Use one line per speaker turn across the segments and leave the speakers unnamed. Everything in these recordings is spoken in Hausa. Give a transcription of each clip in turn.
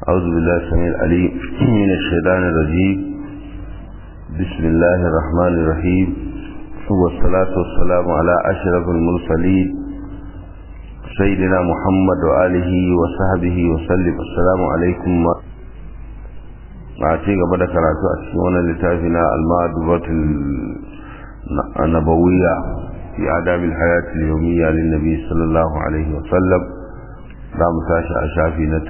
أعوذ بالله السميع العليم من الشيطان الرجيم بسم الله الرحمن الرحيم والصلاة والسلام على أشرف المرسلين سيدنا محمد وآله وصحبه وسلم السلام عليكم a ci gaba da karatu a cikin wannan littafi na al-ma'dubatul nabawiyya fi adabil hayatil yawmiyya lin nabi sallallahu alaihi wa sallam za mu tashi a shafi na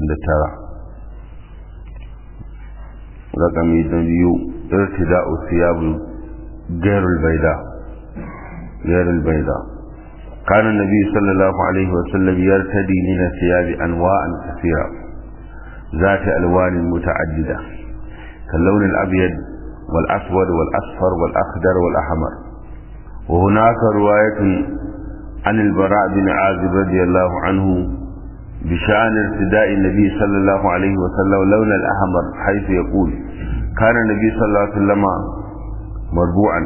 39 rakami da biyu irtida'u thiyabu غير البيضاء غير البيضاء كان النبي صلى الله عليه وسلم يرتدي من الثياب أنواعا كثيرة ذات ألوان متعددة كاللون الأبيض والأسود والأصفر والأخضر والأحمر وهناك رواية عن البراء بن عازب رضي الله عنه بشأن ارتداء النبي صلى الله عليه وسلم لون الأحمر حيث يقول كان النبي صلى الله عليه وسلم مربوعا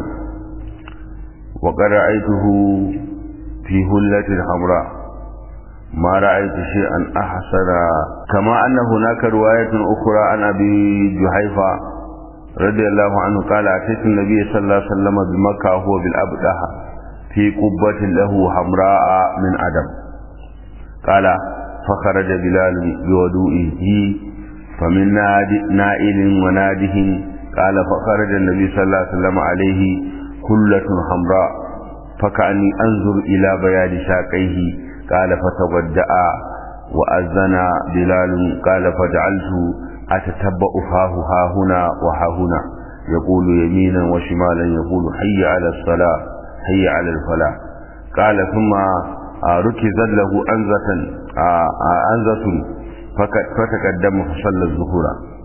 وقد رأيته في هلة حمراء ما رأيت شيئا أحسن كما أن هناك رواية أخرى عن أبي جحيفة رضي الله عنه قال أتيت النبي صلى الله عليه وسلم بمكة وهو بالأبدح في قبة له حمراء من أدم قال فخرج بلال بوضوئه فمن نائل وناده قال فخرج النبي صلى الله عليه وسلم عليه كلة حمراء فكأني أنظر إلى بياد ساقيه قال فتودع وأذن بلال قال فجعلت أتتبع فاه ها هنا وها هنا يقول يمينا وشمالا يقول حي على الصلاة حي على الفلاح قال ثم ركزت له أنزة أنزة فتقدم فصلى الظهور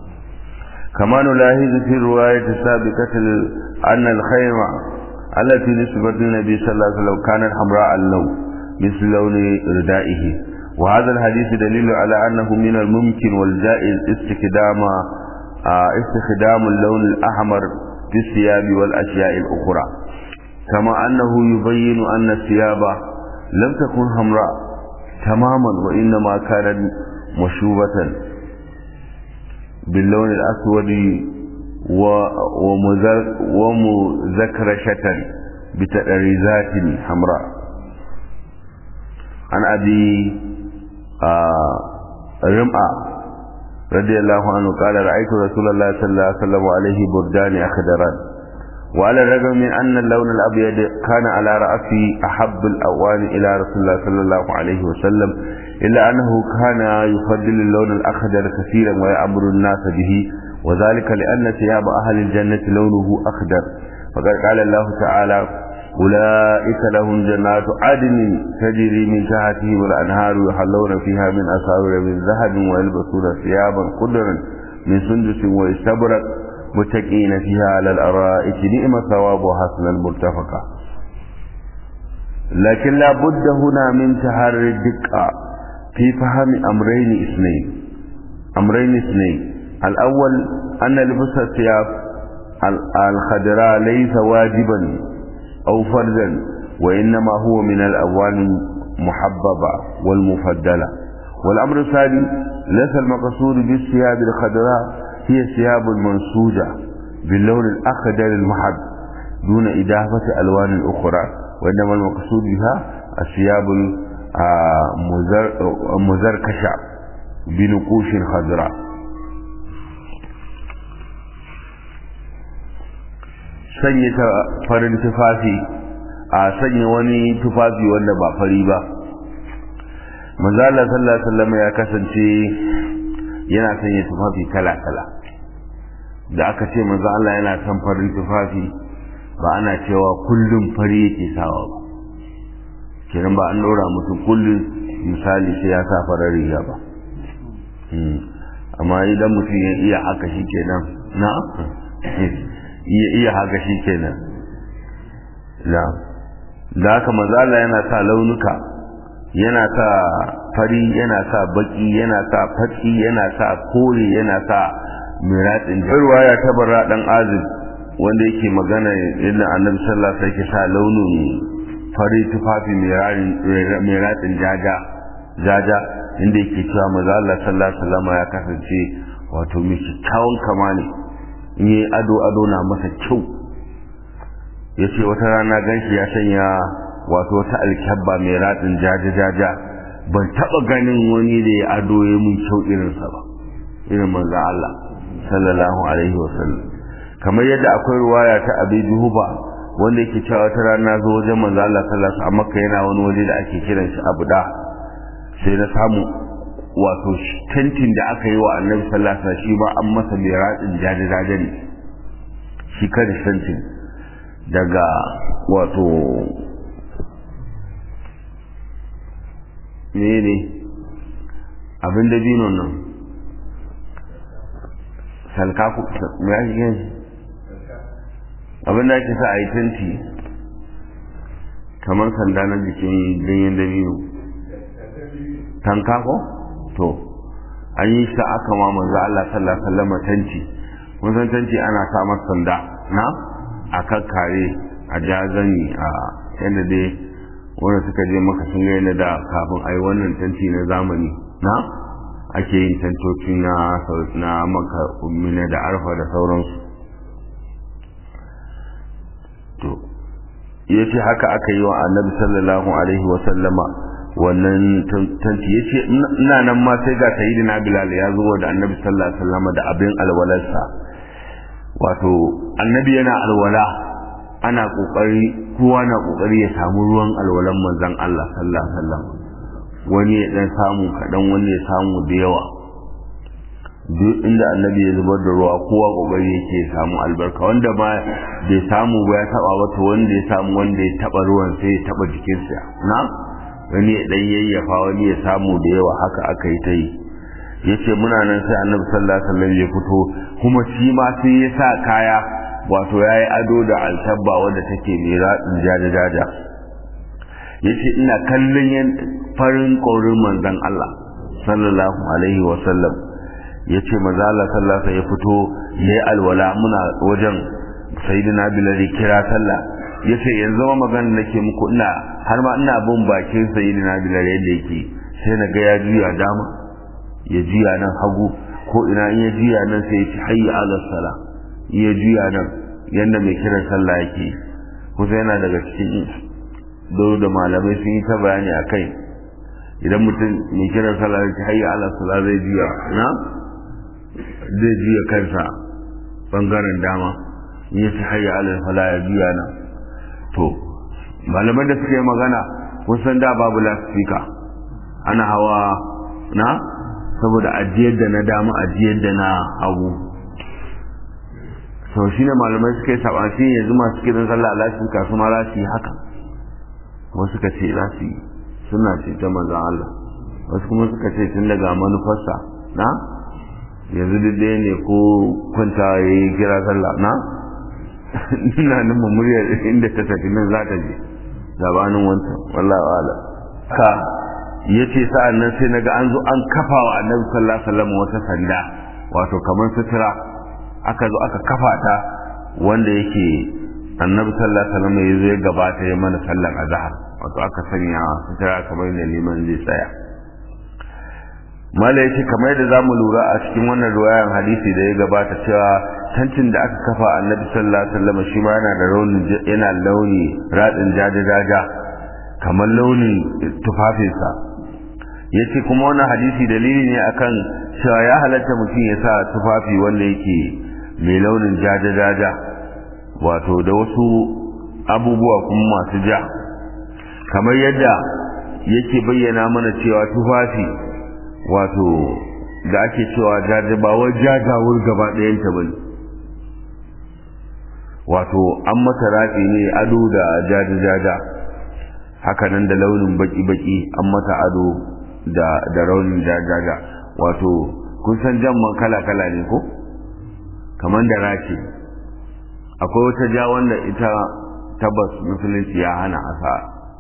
كما نلاحظ في الرواية السابقة أن الخيمة التي نسبت للنبي صلى الله عليه وسلم كانت حمراء اللون مثل لون ردائه وهذا الحديث دليل على أنه من الممكن والجائز استخدام استخدام اللون الأحمر في الثياب والأشياء الأخرى كما أنه يبين أن الثياب لم تكن حمراء تماما وإنما كانت مشوبة باللون الأسود ومذكرشة بتأريزات حمراء عن أبي رمعة رضي الله عنه قال رأيت رسول الله صلى الله عليه وسلم عليه بردان أخضران وعلى الرغم من أن اللون الأبيض كان على رأسي أحب الأوان إلى رسول الله صلى الله عليه وسلم إلا أنه كان يفضل اللون الأخضر كثيرا ويأمر الناس به وذلك لأن ثياب أهل الجنة لونه أخضر فقد قال الله تعالى أولئك لهم جنات عدن تجري من تحتهم الأنهار يحلون فيها من أساور من ذهب ويلبسون ثيابا خضرا من سندس واستبرق متكئين فيها على الأرائك نعم ثواب وحسن المرتفقة لكن لا بد هنا من تحرر الدقة في فهم أمرين اثنين أمرين اثنين الأول أن لبس الثياب الخضراء ليس واجبا أو فردا وإنما هو من الأوان المحببة والمفضلة والأمر الثاني ليس المقصود بالثياب الخضراء هي الثياب المنسوجة باللون الأخضر المحب دون إضافة ألوان أخرى وإنما المقصود بها الثياب المزركشة بنقوش خضراء sanya farin tufafi a sanya wani tufafi wanda ba fari ba manzala sallallahu alaihi wasallam ya kasance yana sanya tufafi kala-kala da aka ce manzo Allah yana son farin tufafi ba ana cewa kullum fari yake sawa ba kenan ba an dora mutum kullum misali sai ya sa farar riga ba amma idan mutum ya iya haka shi kenan na iya iya haka shi kenan na da haka manzo Allah yana sa launuka yana sa fari yana sa baki yana sa fatsi yana sa kore yana sa miratsin ruwaya ta barra dan azib wanda yake magana yadda annabi sallallahu alaihi wasallam sa launin fari tufafi mai ratsin jaja jaja inda yake cewa maza Allah sallallahu alaihi wasallam ya kasance wato mai kyakkyawan kama ne in yi ado ado na masa kyau ya ce wata rana ganshi ya sanya wato wata alkyabba mai ratsin jaja-jaja ban taɓa ganin wani da ya ado ya mun kyau irinsa ba irin manzo Allah sallallahu alaihi wasallam kamar yadda akwai ruwaya ta abi juhuba wanda yake cewa wata rana zo wajen manzo Allah sallallahu alaihi wasallam yana wani waje da ake kiran shi abuda sai na samu wato tentin da aka yi wa annabi sallallahu alaihi wasallam shi ma an masa mai ratsin jaje-jaje ne shi kada tentin daga wato mene abin da dino nan salka ku me ake yin abin da ake sa a yi tenti kamar sanda na jikin ganyen dabino tanka ko to an yi shi aka ma manzo Allah sallallahu alaihi wasallam tanti mun san tanti ana sa masa sanda na a kakkare a jazani a yadda dai wanda suka je maka sun ga yana da kafin a yi wannan tanti na zamani na ake yin tantoci na na maka ummina da arfa da sauransu to ya ce haka aka yi wa annabi sallallahu alaihi wa sallama wannan tanti ya ce ina nan ma sai ga sayyidina bilal ya zo da annabi sallallahu alaihi wa sallama da abin alwalarsa wato annabi yana alwala ana kokari kowa na kokari ya samu ruwan alwalan manzon Allah sallallahu alaihi wasallam wani ya dan samu kadan wani ya samu da yawa duk inda annabi ya zubar da ruwa kowa kokari yake ya samu albarka wanda ma bai samu ba ya taba wata wanda ya samu wanda ya taba ruwan sai ya taba jikinsa na wani ya dan yayyafa wani ya samu da yawa haka aka yi ta yi yace muna nan sai annabi sallallahu alaihi wasallam ya fito kuma shi ma sai ya sa kaya wato yayi ado da altabba wanda take mai radin jaja-jaja yace ina kallon yan farin korin manzon Allah sallallahu alaihi wasallam yace manzo Allah sallallahu alaihi ya fito yayi alwala muna wajen sayyidina bilal kira sallah yace yanzu ma magana nake muku ina har ma ina bin bakin sayyidina bilal yadda yake sai na ga ya juya dama ya juya nan hagu ko ina in ya juya nan sai ya ci hayya ala sala ya juya nan yanda mai kiran sallah yake kusa yana daga cikin do da malamai sun yi ta bayani a kai idan mutum mai kiran sallah ya ci hayya ala sala zai juya na zai juya kansa bangaren dama in ya ci hayya ala sala ya juya nan to malaman da suka yi magana kun san da babu lasifika ana hawa na saboda ajiyar da na dama ajiyar da na hagu sau shi ne malamai suka yi saɓanci yanzu masu kiran sallah lasifika su ma za su yi haka wasu suka ce za su yi suna ce ta manzan Allah wasu kuma suka ce tun daga manufarsa na yanzu duk ɗaya ne ko kwanta ya yi kira sallah na ina nan muryar inda ta tafi nan za ta je gabanin wancan wallahu ala ka ya ce sa'an nan sai naga an zo an kafa wa annabi sallallahu alaihi wasallam wata sanda wato kamar sutura aka zo aka kafa ta wanda yake annabi sallallahu alaihi wasallam ya zo ya gabata ya mana sallan azhar wato aka sanya sutura kamar da liman zai tsaya mala yace kamar yadda zamu lura a cikin wannan riwayan hadisi da ya gabata cewa tantin da aka kafa annabi sallallahu alaihi wasallam shi ma yana da launin yana launi radin jaja-jaja kamar launin tufafinsa ya ce kuma wannan hadisi dalili ne akan cewa ya halatta mutum ya sa tufafi wanda yake mai launin jaja-jaja wato da wasu abubuwa kuma masu ja kamar yadda yake bayyana mana cewa tufafi wato da ake cewa jaja ba wai jajawur gaba ɗayanta ba ne wato an mata rafi ne ado da jaja-jaja hakanan da launin baki-baki an mata ado da da raunin jajaja wato kun san jamman kala-kala ne ko kamar da rashi akwai wata ja wanda ita tabbas musulunci ya hana asa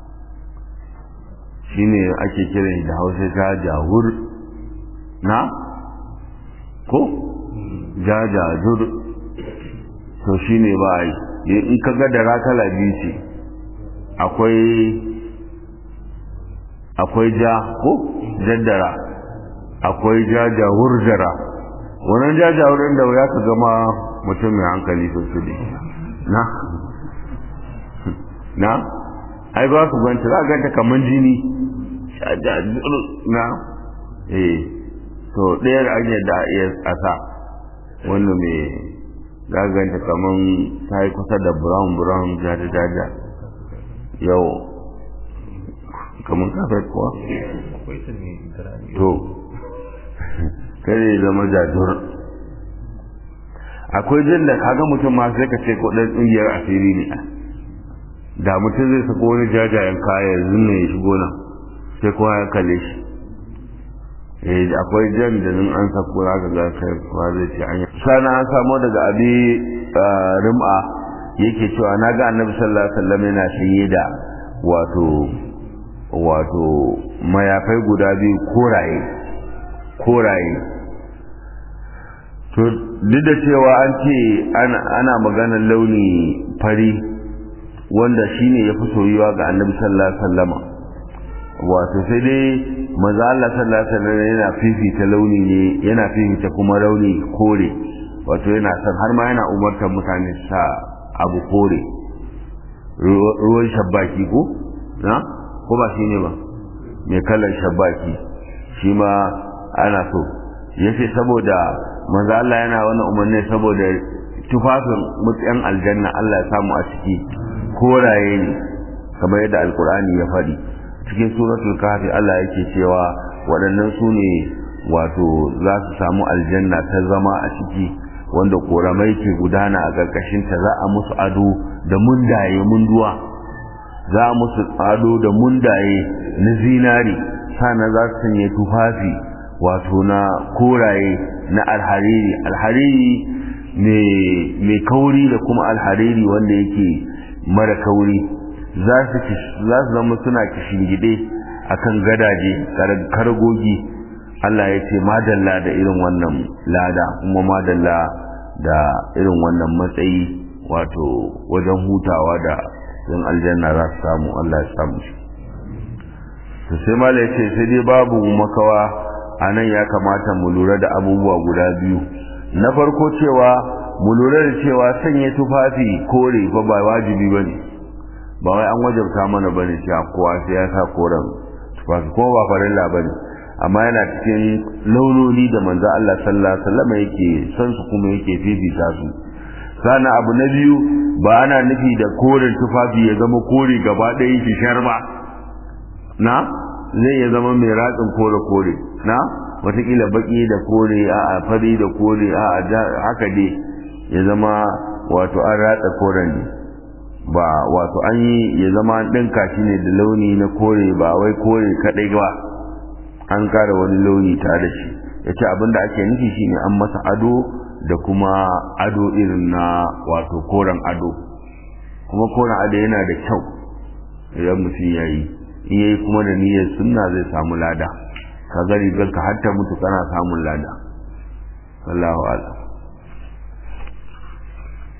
shine ake kiran da hausa ta jawur na ko jajajur to shine ba yi in ka ga da rakala biyu ce akwai akwai ja ko jaddara akwai ja jawurjara wannan ja jawurin da ya ka gama mutum mai hankali sosai na na ai ba su ganta za a ganta kamar jini na eh to ɗaya da hanyar da iya asa wanda mai za a ganta kamar ta yi kusa da brown brown jaja jaja yau kamar kafet kuwa to kare zama jajur akwai jin da kaga mutum ma sai ka ce ko ɗan ƙungiyar asiri ne da mutum zai sako wani jajayen kaya yanzu ne ya shigo nan sai kowa ya kalle shi eh akwai jan da nan an sako zaka ga kai kowa zai ce an sana an samu daga abi rim'a yake cewa na ga annabi sallallahu alaihi wasallam yana sanye da wato wato mayafai guda biyu koraye koraye to duk da cewa an ce ana maganar launi fari wanda shine ya fi soyuwa ga annabi sallallahu alaihi wasallama wato sai dai maza Allah sallallahu alaihi wasallam yana fifita launi ne yana fifita kuma launi kore wato yana san har ma yana umartar mutane sa abu kore ruwan shabbaki ko na ko ba shi ne ba mai kalar shabbaki shi ma ana so yace saboda manzo Allah yana wannan umarni saboda tufafin mutyan aljanna Allah ya samu a ciki koraye ne kamar yadda alkur'ani ya faɗi cikin suratul kahfi Allah yake cewa waɗannan su ne wato za su samu aljanna ta zama a ciki wanda koramai ke gudana a ƙarƙashin ta za a musu ado da mundaye munduwa za a musu ado da mundaye na zinari sannan za su sanya tufafi wato na koraye na alhariri alhariri mai kauri da kuma alhariri wanda yake mara kauri za su zama suna kishingide a kan gadaje kargogi Allah ya ce madalla da irin wannan lada kuma madalla da irin wannan matsayi wato wajen hutawa da yin aljanna za su samu Allah ya samu shi to sai mala ya ce sai dai babu makawa a nan ya kamata mu lura da abubuwa guda biyu na farko cewa mu lura da cewa sanya tufafi kore fa ba wajibi ba ne ba wai an wajabta mana ba ne cewa kowa sai ya sa koren tufafi kuma ba farilla ba ne amma yana cikin launoni da manzo Allah sallallahu alaihi wasallam yake son su kuma yake fifita su sana abu na biyu ba ana nufi da koren tufafi ya zama kore gaba ɗaya shi sharba na zai ya zama mai ratsin kore kore na watakila baki da kore a fari da kore a haka dai ya zama wato an ratsa koren ne ba wato an yi ya zama ɗinka shi ne da launi na kore ba wai kore kaɗai ba an kara wani launi tare da shi ya ce abinda ake nufi shi ne an masa ado da kuma ado irin na wato koren ado kuma koren ado yana da kyau idan mutum ya yi in yayi kuma da niyyar sunna zai samu lada ka gari ka har ta mutu kana samun lada wallahu a'lam